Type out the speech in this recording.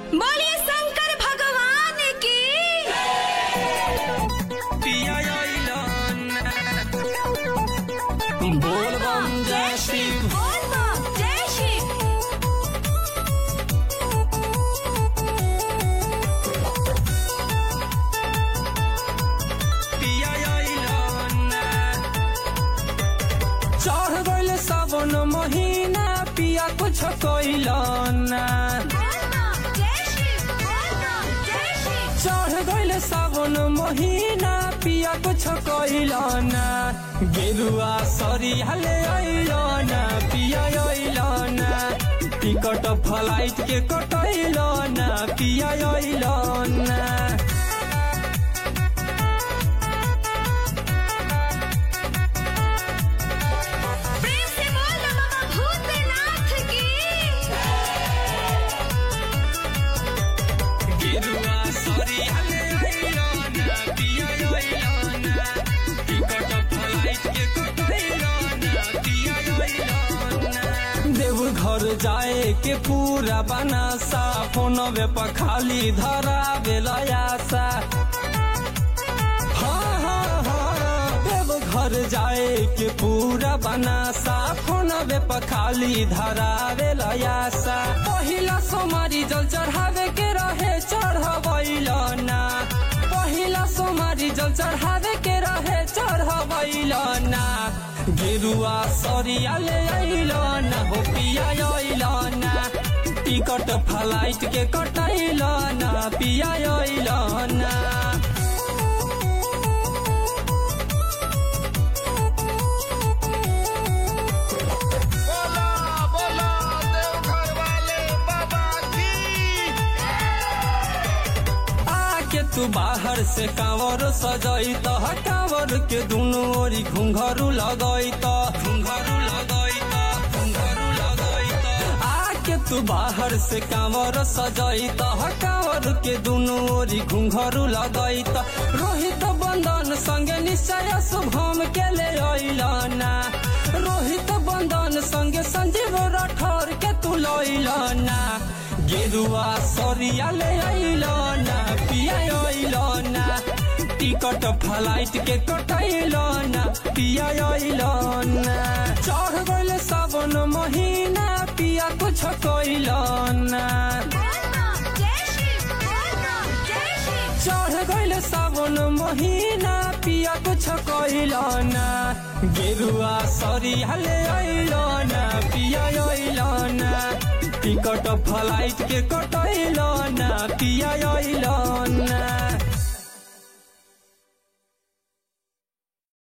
बोलिए शंकर भगवान की पिया बोल बम जय शिव बोल बम जय शिव पिया चढ़ गइल सावन महीना पिया कुछ कइलना बोल बम जय शिव बोल बम जय शिव चढ़ गइल सावन महीना पिया कुछ कइलना गेरुआ सरियाले अइलना पिया अइलना टिकट फ्लाइट के कटैलना पिया अइलना प्रेम से बोल दो बाबा भूतनाथ की गेरुआ सरियाले अइलना पिया अइलना टिकट फ्लाइट के कटैलना पिया अइलना देव घर जाए के पूरा बनासा फोनवे पर खाली धरा बेलयासा हाँ हाँ हाँ देव घर जाए के पूरा बनासा फोनवे पर खाली धरा बेलयासा पहिला सोमारी जल चढ़ावे के रहे चढ़बैलना पहिला सोमारी जल चढ़ावे के रहे चढ़बैलना गेरुआ सरियाले अइलना हो पिया अइलना टिकट फ्लाइट के कटैलना पिया अइलना बोला बोला देवघर वाले बाबा की आके तू बाहर से कांवर सजई त कांवर के दुनो ओरी घुंघरू लगई त घुंघरू लगई त घुंघरू लगई त आके तू बाहर से कांवर सजई त कांवर के दुनो ओरी घुंघरू लगई त रोहित बंधन संगे निश्चय शुभम के ले अइलना रोहित बंधन संगे संजीव राठौर के तू लइलना गेरुआ सरियाले अइलना पिया अइलना टिकट फ्लाइट के कटैलना पिया अइलना चढ़ गइल सावन महीना पिया कुछ कइलना बोल बम जय शिव बोल बम जय शिव चढ़ गइल सावन महीना पिया कुछ कइलना गेरुआ सरियाले अइलना पिया अइलना टिकट फ्लाइट के कटैलना पिया अइलना